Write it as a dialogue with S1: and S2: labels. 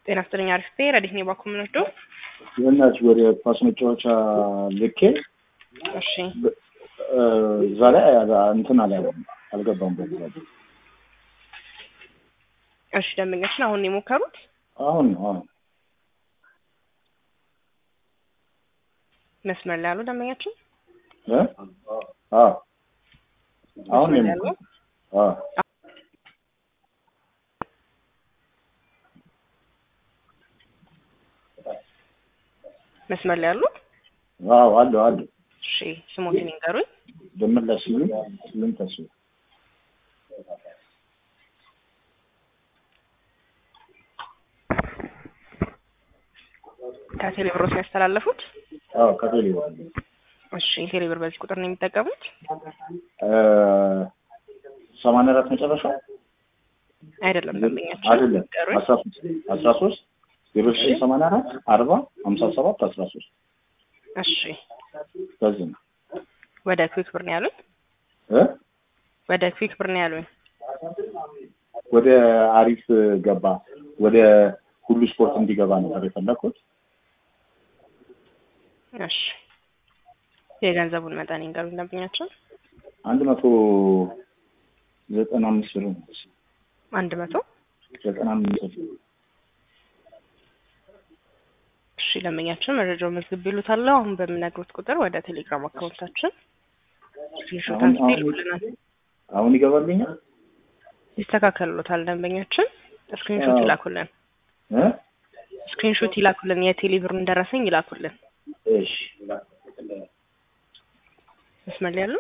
S1: ጤና ይስጥልኝ። አሪፍ ቤ ረዲት ነው ባኩ ምንወስዶ
S2: የእናች ወደ ኳስ መጫወቻ ልኬ
S1: እሺ
S2: እዛ ላይ እንትን አለ አልገባም። በዛ
S1: እሺ ደንበኞችን አሁን ነው የሞከሩት?
S2: አሁን ነው አሁን
S1: መስመር ላይ ያሉ ደንበኛችን
S2: እ አዎ አሁን ነው
S1: መስመር ላይ ያሉ
S2: የሞከርኩት። አዎ
S1: መስመር ላይ ያሉ
S2: አዎ አሉ አሉ
S1: እሺ ስሞትን ይንገሩኝ።
S2: ደመላሽ ሲሉ ስሉም ተሱ
S1: ከቴሌ ብሮስ ነው ያስተላለፉት?
S2: አዎ ከቴሌ
S1: እሺ ቴሌ ብር በዚህ ቁጥር ነው የሚጠቀሙት?
S2: ሰማንያ አራት መጨረሻ
S1: አይደለም ደንበኛችን
S2: አይደለም
S1: ይንገሩኝ።
S2: አስራ ሶስት አስራ ሶስት ዜሮ ዘጠኝ ሰማንያ አራት አርባ ሀምሳ ሰባት አስራ ሶስት
S1: እሺ
S2: በዚህ ነው
S1: ወደ ክዊክ ብር ነው ያሉኝ?
S2: እ
S1: ወደ ክዊክ ብር ነው ያሉኝ?
S2: ወደ አሪፍ ገባ ወደ ሁሉ ስፖርት እንዲገባ ነበር የፈለኩት።
S1: እሺ የገንዘቡን መጠን ይንገሩኝ ደንበኛችን።
S2: አንድ መቶ ዘጠና አምስት ብር ነው።
S1: አንድ መቶ
S2: ዘጠና አምስት ብር
S1: እሺ ደንበኛችን መረጃው መዝግብ ይሉታል። አሁን በምነግሩት ቁጥር ወደ ቴሌግራም አካውንታችን ስክሪንሾት
S2: አሁን-
S1: አንስቶ
S2: አሁን-
S1: ይልኩልናል።
S2: አሁን ይገባልኛል
S1: ይስተካከሉታል። ደንበኛችን ስክሪንሾት
S2: አዎ።
S1: ይላኩልን።
S2: እ
S1: ስክሪንሾት ይላኩልን። የቴሌ ብሩን ደረሰኝ ይላኩልን።
S2: እሺ
S1: መስመር ላይ ያሉ